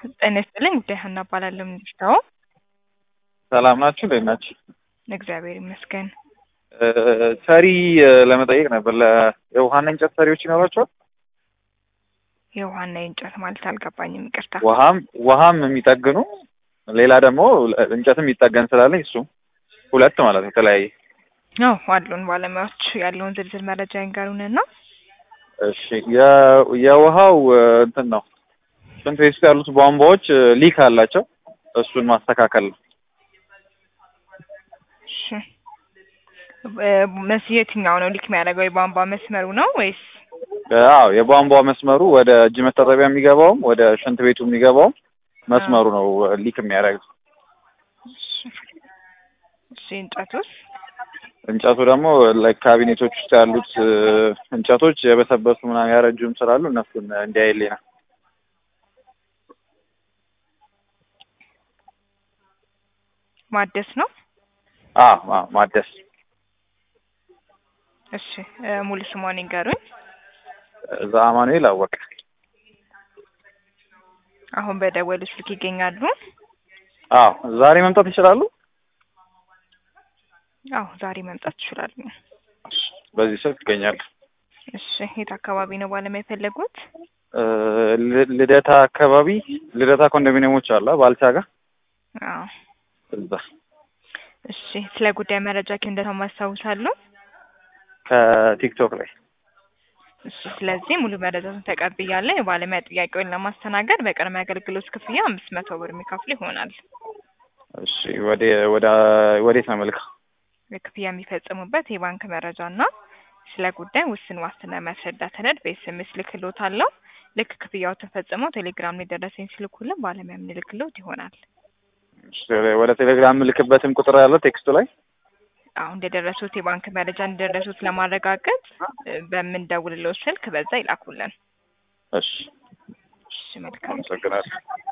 ጤና ይስጥልኝ ጉዳይ ሀና እባላለሁ። ምንድነው? ሰላም ናችሁ? እንዴት ናችሁ? እግዚአብሔር ይመስገን። ሰሪ ለመጠየቅ ነበር። ለ- የውሃና እንጨት ሰሪዎች ይኖራቸዋል? የውሃና የእንጨት ማለት አልገባኝም፣ ይቅርታ። ውሃም ውሃም የሚጠግኑ ሌላ ደግሞ እንጨትም የሚጠገን ስላለኝ እሱ ሁለት ማለት ነው። የተለያየ አዎ አሉን ባለሙያዎች ያለውን ዝርዝር መረጃ ይንገሩንና እሺ። የ- የውሃው እንትን ነው ሽንት ቤት ውስጥ ያሉት ቧንቧዎች ሊክ አላቸው። እሱን ማስተካከል ነው። እሺ እ መስ የትኛው ነው ሊክ የሚያደርገው? የቧንቧ መስመሩ ነው ወይስ? አዎ የቧንቧ መስመሩ ወደ እጅ መታጠቢያ የሚገባውም ወደ ሽንት ቤቱ የሚገባውም መስመሩ ነው ሊክ የሚያደርገው። እሺ እሺ እንጨቱስ? እንጨቱ ደግሞ ላይክ ካቢኔቶች ውስጥ ያሉት እ፣ እንጨቶች የበሰበሱ ምናምን ያረጁም ስላሉ እነሱን እንዲያይልኝ ነው። ማደስ ነው? አዎ አዎ ማደስ እሺ እ፣ ሙሉ ስሟን ይንገሩኝ። እዛ አማኑኤል አወቀ። አሁን በደወሉ ስልክ ይገኛሉ? አዎ ዛሬ መምጣት ይችላሉ? አዎ ዛሬ መምጣት ይችላሉ። በዚህ ስልክ ይገኛሉ። እሺ የት አካባቢ ነው ባለሙያ የፈለጉት? እ፣ ል- ልደታ አካባቢ ልደታ ኮንዶሚኒየሞች አለ ባልቻ ጋር አዎ እዛ እሺ ስለ ጉዳይ መረጃ ከየት እንደሰማ ያስታውሳሉ? ከቲክቶክ ላይ እሺ ስለዚህ ሙሉ መረጃውን ተቀብያለሁ። የባለሙያ ጥያቄውን ለማስተናገድ በቅድመ አገልግሎት ክፍያ አምስት መቶ ብር የሚከፍሉ ይሆናል። እሺ ወደ ወደ ወዴት ነው መልካ የክፍያ የሚፈጽሙበት የባንክ መረጃ እና ስለ ጉዳይ ውስን ዋስትና የሚያስረዳ ሰነድ በኤስኤምኤስ ልክሎታለሁ። ልክ ክፍያው ተፈጽመው ቴሌግራም ላይ ደረሰኝ ሲልኩልን ባለሙያ የምንልክሎት ይሆናል። ወደ ቴሌግራም የምልክበትም ቁጥር ያለ ቴክስቱ ላይ አሁን እንደደረሱት የባንክ መረጃ እንደደረሱት ለማረጋገጥ እ፣ በምንደውልለው ስልክ በዛ ይላኩልን። እሺ እሺ መልካም አመሰግናለሁ